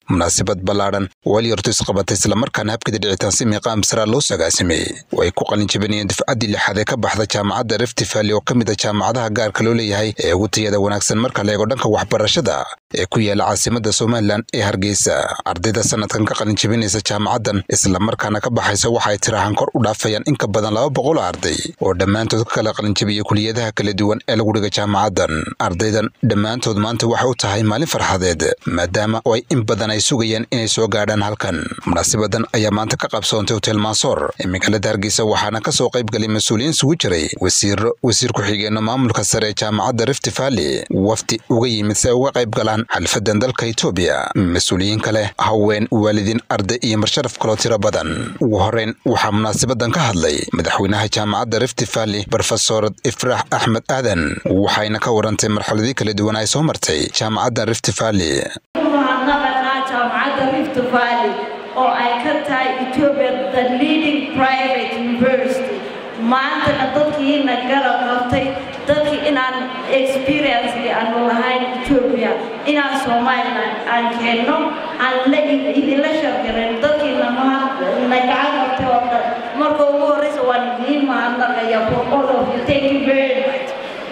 munaasabad ballaadhan waalyortu isqabatay islamarkaana habkida dhicitaan si miiqaam saraa loo sagaasimay oo ay ku qalinjabinayeen dufcaddii lixaad ee ka baxda jaamacadda rifti valley oo ka mid a jaamacadaha gaarka loo leeyahay ee ugu tayada wanaagsan marka la eego dhanka waxbarashada ee ku yaala caasimadda somalilan ee hargeysa ardayda sanadkan ka qalinjabinaysa jaamacaddan islamarkaana ka baxaysa waxaay tirahan kor u dhaafayaan in ka badan laba boqol arday oo dhammaantood ka kala qalinjabiyey kuliyadaha kala duwan ee lagu dhiga jaamacaddan ardaydan dhammaantood maanta waxay u tahay maalin farxadeed maadaama oo ay in badan ay sugayaan inay soo gaadhaan halkan munaasabadan ayaa maanta ka qabsoontay hotel maasoor ee magaalada hargeysa waxaana ka soo qayb galay mas-uuliyiin isugu jiray wasiiro wasiir ku-xigeenno maamulka sare ee jaamacadda rifti valley wafdi uga yimid si ay uga qayb galaan xalfadan dalka etoobiya mas-uuliyiin kale haween waalidiin arday iyo marsharaf kaloo tiro badan ugu horeyn waxaa munaasabadan ka hadlay madaxweynaha jaamacadda rifti valley brofesorad ifraax axmed aadan waxayna ka warantay marxaladii kala duwan ay soo martay jaamacadda rifti valley mahadnaqanaa jaamacadda rift valley oo ay ka tahay ethiopia the leading private university maantana dadkiina garab qabtay dadkii inaan experiencekii aanu lahayn ethiopia inaan somaliland aan keenno aan la idinla shargarin dadkiina na gacan qabtay oo dhan marka ugu horreysa waan idiin mahadnaqaya for all of you thank you very much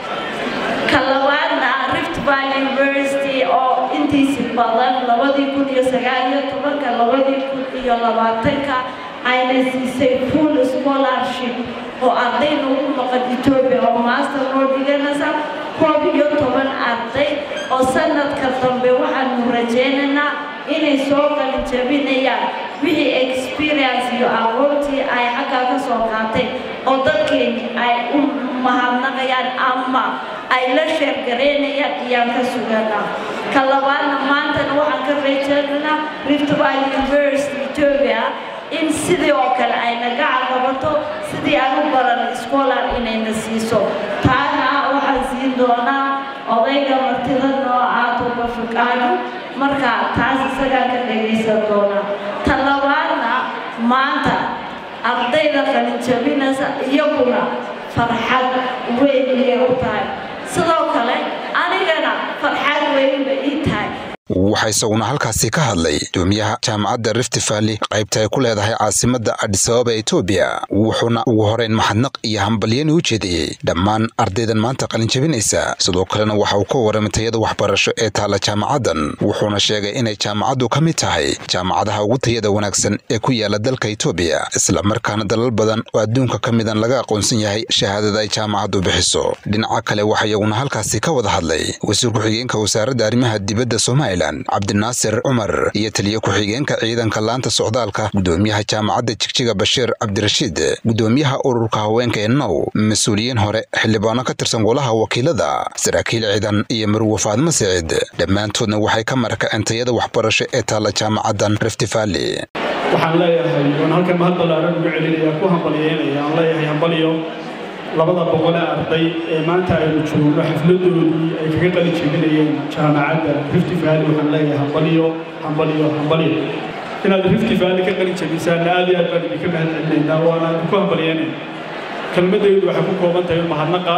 ka labaadna rift valley university oo intiisi badan labadii kun iyo sagaal iyo tobanka labadii kun iyo labaatanka ayna siisay full scholarship oo arday nagu maqan ethiopia oo master noo dhiganaysa koob iyo toban arday oo sanadka dambe waxaanu rajaynaynaa inay soo qalin jabinayaan wixii experience iyo aqoontii ay xaggaa ka soo qaateen oo dadkeeni ay u mahadnaqayaan ama ay la sheergaraynayaan iyaan ka suganaa ka labaadna maantana waxaan ka rajaynaynaa rift valley university ethiopia in sidii oo kale ayna gacan qabato sidii aan u baran scholar inayna siiso taana waxaan siin doonaa odayga martida noo aatoba fukaano marka taas isagaan ka dhagaysan doonaa ta labaadna maanta ardayda qalinjabinaysa iyaguna farxad weyn iyay u tahay sidoo kale anigana farxad weynba ii tahay waxaa isaguna halkaasi ka hadlay doomiyaha jaamacadda rifti valley qaybta ay ku leedahay caasimadda adisababa etoobiya wuxuuna ugu horeyn maxadnaq iyo hambalyani u jeediyey dhammaan ardaydan maanta qalinjabinaysa sidoo kalena waxa uu ka waramay tayada waxbarasho ee taalla jaamacaddan wuxuuna sheegay inay jaamacaddu ka mid tahay jaamacadaha ugu tayada wanaagsan ee ku yaala dalka etoobiya islamarkaana dalal badan oo adduunka ka midan laga aqoonsan yahay shahaadada ay jaamacaddu bixiso dhinaca kale waxaa iyaguna halkaasi ka wada hadlay wasiir ku-xigeenka wasaaradda arrimaha dibadda soomaaliya cabdinaasir cumar iyo taliye ku-xigeenka ciidanka laanta socdaalka gudoomiyaha jaamacadda jigjiga bashiir cabdirashiid gudoomiyaha ururka haweenka ee now mas-uuliyiin hore xildhibaano ka tirsan golaha wakiilada saraakiil ciidan iyo marwo faadmo siciid dhammaantoodna waxay ka marakaceen tayada waxbarasho ee taalla jaamacaddan rifti valley waxaan leeyahay oon halkan mahad ballaaran ugu celinaya ku hambalyeynaya aan leeyahay hambalyo labada boqole arday ee maanta aynu joogno xafladoodii ay kaga qali jebinayeen jaamacadda rifti valley waxaan leeyahay hambalyo hambalyo hambalyo inaad rifti valley ka qali jebisaanna aad iyo aad baan idinka mahad celinaynaa waana idinku hambalyeynayna kelmadaydu waxay ku kooban tahay mahadnaqa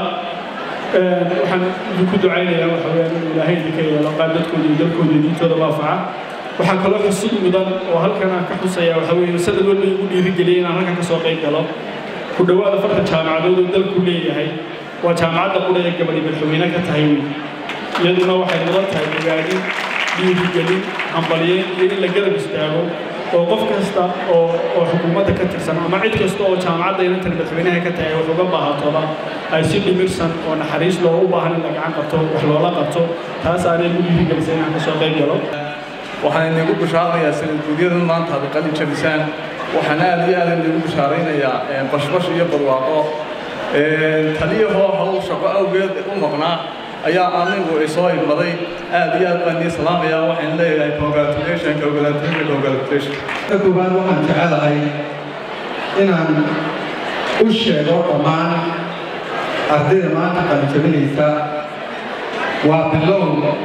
waxaan idinku ducaynayaa waxa weeyaan inuu ilaahay idinka yeelo qaad dadkooda iyo dalkooda iyo diintooda waafaca waxaa kaloo xusud mudan oo halkan aan ka xusaya waxa weeye sanad walba igu dhiirigeliyay inaan halkan ka soo qayb galo ku dhowaad afartan jaamacadood oo dalku leeyahay waa jaamacadda qudha ee gabadhi madaxweyne ka tahay wey iyaduna waxay mudan tahay ogaadin dhiirigelin hambalyeyn iyo in la garab istaago oo qof kasta oo oo xukuumadda ka tirsan ama cid kasta oo jaamacadda inantan madaxweynaha ka tahay wax uga baahatoba ay si dhimirsan oo naxariis loo u baahan in la gacan qabto wax loola qabto taas aanay igu dhiirigelisay inaan ka soo qayb galo waxaan inagu bishaaranayaa sanadguudyadan maanta aad qalin jabisaan waxaan aad iyo aad inagu bishaaraynayaa bashbash iyo barwaaqo taliyahoo hawl shaqo awgeed u maqnaa ayaa anigu isoo igmaday aad iyo aad baan ii salaamayaa waxaan leeyahay congratulation congratulation congratulation koowaad waxaan jecelahay inaan u sheego dhammaan ardayda maanta qalinjabinaysa waa bilow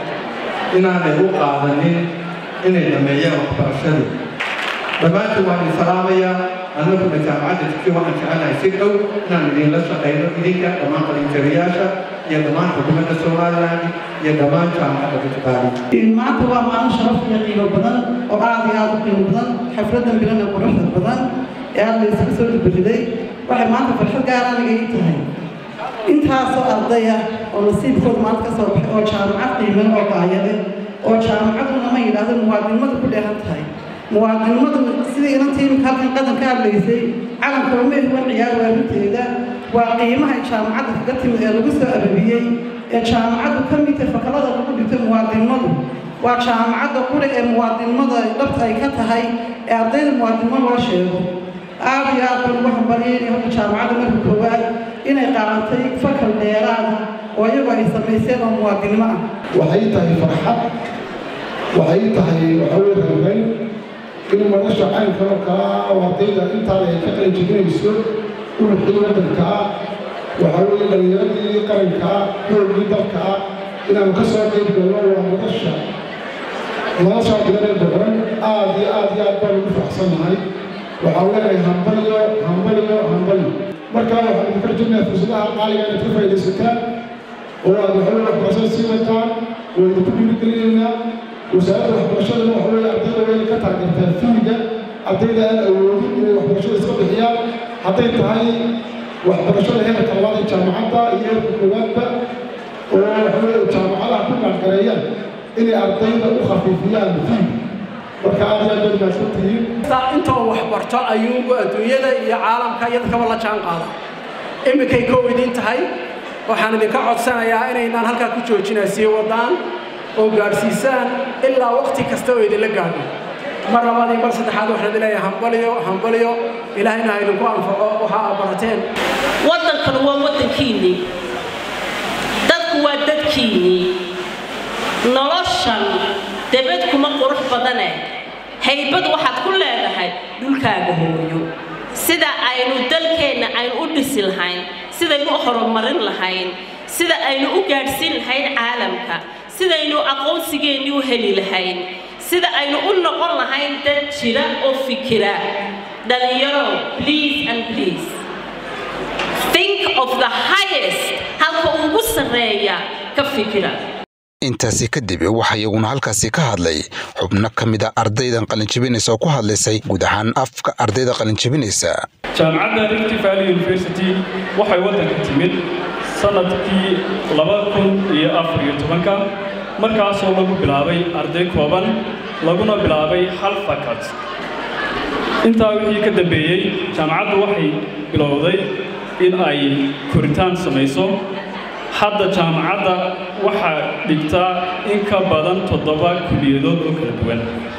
inaanay u qaadanin inay dhameeyaan waxbarashadii dhammaantiin waan idin salaamayaa annaguna jaamacadda jiki waxaan jecelnahay si dhow inaan idinla shaqayno idinka dhammaan qalinjabiyaasha iyo dhammaan xukuumadda somaliland iyo dhammaan jaamacadda bitbaali maanta waa maalin sharaf iyo qiimo badan oo aad iyo aad u qiimo badan xafladan bilan ee quruxda badan ee aad laysaga soo dubariday waxay maanta farxad gaar aniga ii tahay intaasoo ardaya oo nasiibkooda maanta ka soo baxay oo jaamacad qiiman oo baayade oo jaamacaduna ma yidhaahdo muwaadinimadu ku dheehan tahay muwaadinimadu sidii inantii imika halkan qadan ka hadlaysay calanka uma ehuwan ciyaar waarinteeda waa qiimaha jaamacadda kaga timid ee lagu soo ababiyey ee jaamacaddu ka mid tahay fakalada lagu dhigto muwaadinimadu waa jaamacadda quri ee muwaadinimada dhabta ay ka tahay ee ardayda muwaadinimo loo sheego aad iyo aad baan ugu hambalyeynaya horta jaamacadda marka koowaad inay qaatay fakal dheeraada oo iyagu ay samayseen oo muwaadinimo ah waxay tahay farxad waxay tahay waxaweye reereyn in madasha caynka oo kale ah oo ardayda intaan ay ka qalin jebinayso uruxii waddanka ah waxaa weeye dhallinyaradii qaranka ah xoogii dalka ah inaanu ka soo qayb galno waa madasha nolosha bilanee boqoran aad iyo aad iyo aad baan ugu faraxsannahay waxaan leenahay hambalyo hambalyo hambalyo markaa waxaan idinka rajaynayaa fursadaha qaaliga inaad ka faa'iidaysataan oo aad waxaweye waxbarashada sii wataan oo idinku dhiirigelinaynaa wasaaradda waxbarashadana waxa weeye ardayda wayna ka taageertaa fiiga ardayda aan awoodin inay waxbarashada iska bixiyaan hadday tahay waxbarashada heerka labaad ee jaamacadda iyo heerka koowaadba oo waxa weeye jaamacadaha ku gaangareeyaan inay ardayda u khafiifiyaan fiiga marka aad iyo aad bay mahadsan tihiin inta uu waxbarto ayuu adduunyada iyo caalamka iyo dadkaba la jaan qaada iminkay kow idiin tahay waxaan idinka codsanayaa inaynaan halkaa ku joojinaa sii wadaan oo gaadhsiisaan ilaa waqti kasta oo idinla gaadho mar labaad iyo mar saddexaad waxaan idin leeyahay hambaliyo hambaliyo ilaahayna ha idinku anfaco waxa aad barateen waddankanu waa waddankiinnii dadku waa dadkiinnii noloshan debed kuma qurux badane haybad waxaad ku leedahay dhulkaaga hooyo sida aynu dalkeenna aynu u dhisi lahayn sidaynu u horumarin lahayn sida aynu u gaadhsiin lahayn caalamka sidaynu aqoonsigeennii u heli lahayn sida aynu u noqon lahayn dad jira oo fikira dhalinyaro please and please think of the highest halka ugu sarreeya ka fikira intaasi kadib waxaa iyaguna halkaasi ka hadlay xubno ka mid a ardaydan qalinjabinaysa oo ku hadlaysay guud ahaan afka ardayda qalinjabinaysa jaamacadda rift valley university waxay waddanka timid sanadkii laba kun iyo afar iyo tobanka markaasoo lagu bilaabay arday kooban laguna bilaabay hal fakat intaa wixii ka dambeeyey jaamacaddu waxay bilowday in ay koritaan samayso hadda jaamacadda waxaa dhigtaa in ka badan toddoba kuliyadood oo kala duwan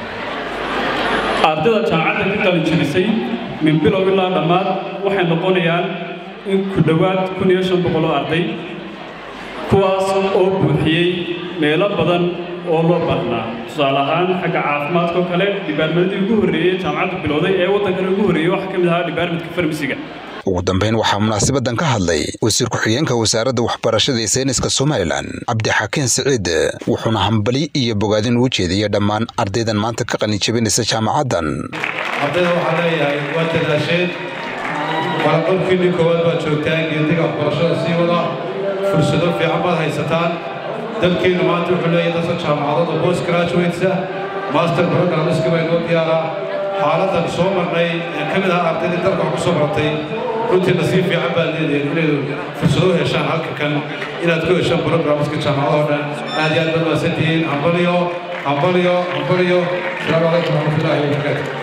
ardayda jaamacadda ka qalin jebisay min bilow ilaa dhammaad waxay noqonayaan in ku dhowaad kun iyo shan boqol oo arday kuwaas oo buuxiyey meelo badan oo loo baahnaa tusaale ahaan xagga caafimaadka oo kale dhibaarmadii ugu horreeyey jaamacaddu bilowday ee waddankana ugu horreeyey waxaa ka mid ahaa dhibaarmadka farmasiga ugu dambayn waxaa munaasabadan ka hadlay wasiir ku-xigeenka wasaaradda waxbarashada ee sayniska somalilan cabdixakiin siciid wuxuuna hambali iyo bogaadin uu jeediyey dhammaan ardaydan maanta ka qalinjabinaysa jaamacaddan ardayda waxaa leeyahay waa dadaasheen walaqabkiinni koowaad baad joogtaan geediga waxbarashada sii wada fursado fiican baad haysataan dalkeennu maanta wuxuu leeyahay dadka jaamacadada post graduates ah master programmeska baa inoo diyaaraa xaaladdan soo marnay ee ka mid ahaa ardaydii dalka wax ku soo baratay runtii nasiib fiican baad leedahay inaydu fursado u heshaan halka kan inaad ku heshaan programmeska jaamacadoo dhan aad iyo aad baad mahadsantihiin hambaliyo hambaliyo hambaliyo asalaamu calaykum waraxmatullaahi wabarakaatu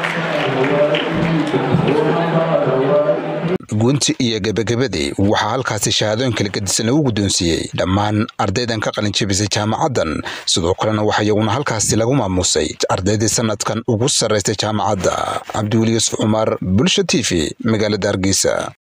gunti iyo gebagabadii waxaa halkaasi shahaadooyin kala gedisan lagu guddoonsiiyey dhammaan ardaydan ka qalinjabisay jaamacaddan sidoo kalena waxaa iyaguna halkaasi lagu maamuusay ardaydii sanadkan ugu sarraystay jaamacadda cabdiweli yuusuf cumar bulsha t v magaalada hargeysa